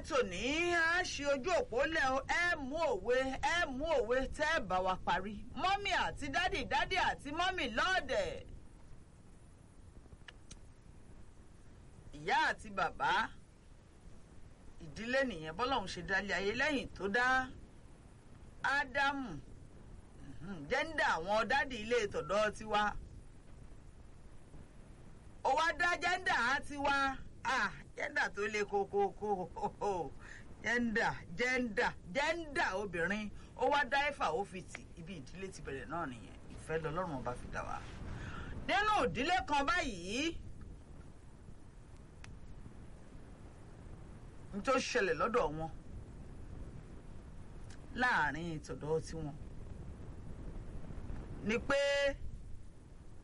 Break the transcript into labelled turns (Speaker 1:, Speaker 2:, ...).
Speaker 1: tòní á ṣe ojú òpó lẹ̀ o ẹ mú òwe ẹ mú òwe tẹ́ ẹ bá wa parí mọ́mì àti dádì dádì àti mọ́mì lọ́ọ̀dẹ̀. ìyá àti bàbá ìdílé nìyẹn bọ́lọ́hún ṣe dálé ayé lẹ́yìn tó dá ádámù jẹ́ńdà àwọn dádì ilé ìtọ̀dọ̀ tiwa ó wá dá jẹ́ńdà á tiwa ah jẹ́ńdà tó le kókókó jẹ́ńdà jẹ́ńdà jẹ́ńdà obìnrin ó wá dá ẹ̀fà ó fi tì ibi ìdílé ti bẹ̀rẹ̀ náà nìyẹn ìfẹ́ lọ́lọ́run ọba fi dá wa nínú ìdílé kan báyìí n tó ṣẹlẹ̀ lọ́dọ̀ wọn láàrin ìtọ̀dọ̀ tiwọn ni pé